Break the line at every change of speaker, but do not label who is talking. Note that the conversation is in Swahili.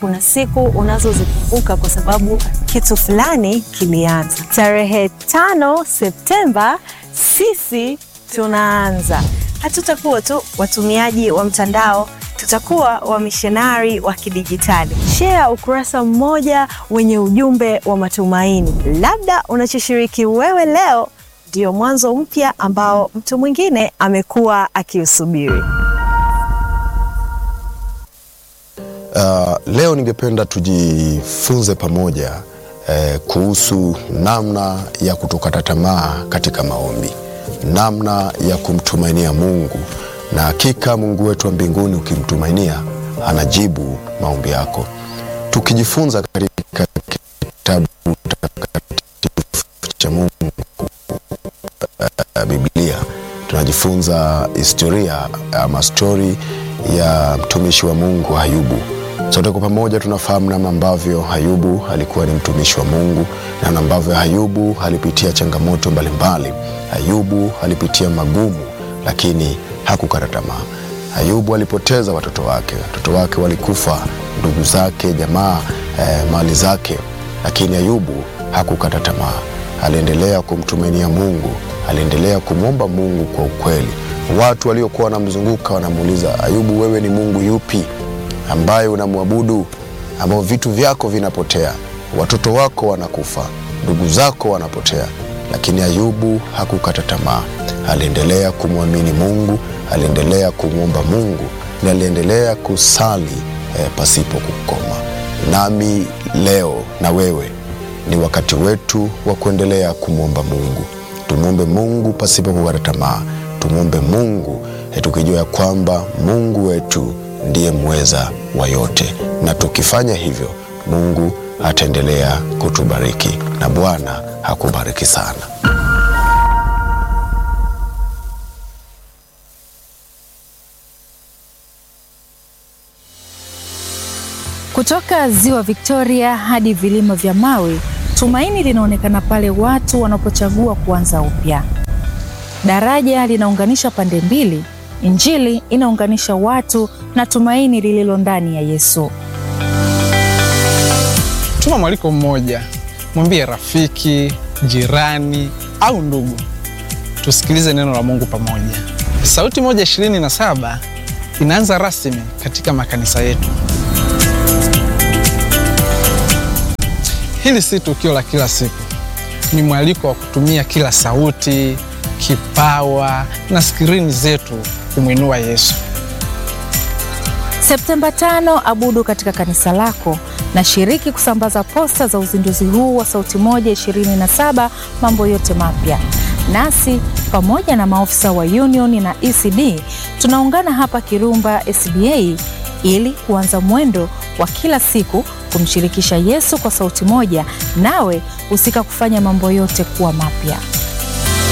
kuna siku unazozikumbuka kwa sababu kitu fulani kilianza. Tarehe tano Septemba sisi tunaanza. Hatutakuwa tu watumiaji wa mtandao, tutakuwa wamishonari wa kidijitali. Share ukurasa mmoja wenye ujumbe wa matumaini. Labda unachoshiriki wewe leo ndio mwanzo mpya ambao mtu mwingine amekuwa akiusubiri.
Uh, leo ningependa tujifunze pamoja eh, kuhusu namna ya kutokata tamaa katika maombi, namna ya kumtumainia Mungu, na hakika Mungu wetu wa mbinguni ukimtumainia anajibu maombi yako. Tukijifunza katika kitabu takatifu cha Mungu uh, Biblia tunajifunza historia ama stori ya mtumishi wa Mungu Ayubu. Sote kwa pamoja tunafahamu namna ambavyo Ayubu alikuwa ni mtumishi wa Mungu na namna ambavyo Ayubu alipitia changamoto mbalimbali. Ayubu alipitia magumu, lakini hakukata tamaa. Ayubu alipoteza watoto wake, watoto wake walikufa, ndugu zake, jamaa, eh, mali zake, lakini Ayubu hakukata tamaa. Aliendelea kumtumainia Mungu, aliendelea kumwomba Mungu kwa ukweli. Watu waliokuwa wanamzunguka wanamuuliza, Ayubu, wewe ni Mungu yupi ambaye unamwabudu, ambao vitu vyako vinapotea, watoto wako wanakufa, ndugu zako wanapotea? Lakini Ayubu hakukata tamaa, aliendelea kumwamini Mungu, aliendelea kumwomba Mungu na aliendelea kusali eh, pasipo kukoma. Nami leo na wewe ni wakati wetu wa kuendelea kumwomba Mungu. Tumwombe Mungu pasipo kukata tamaa, tumwombe Mungu eh, tukijua ya kwamba Mungu wetu ndiye mweza wa yote, na tukifanya hivyo Mungu ataendelea kutubariki na Bwana hakubariki sana.
Kutoka ziwa Victoria hadi vilima vya Mawe, tumaini linaonekana pale watu wanapochagua kuanza upya. Daraja linaunganisha pande mbili, Injili inaunganisha watu na tumaini lililo ndani ya Yesu.
Tuma mwaliko mmoja, mwambie rafiki, jirani au ndugu, tusikilize neno la Mungu pamoja. Sauti moja ishirini na saba inaanza rasmi katika makanisa yetu. Hili si tukio la kila siku, ni mwaliko wa kutumia kila sauti, kipawa na skrini zetu kumwinua Yesu.
Septemba tano, abudu katika kanisa lako na shiriki kusambaza posta za uzinduzi huu wa Sauti Moja 27 mambo yote mapya. Nasi pamoja na maofisa wa Union na ECD tunaungana hapa Kirumba SDA ili kuanza mwendo wa kila siku kumshirikisha Yesu kwa sauti moja, nawe husika kufanya mambo yote kuwa mapya.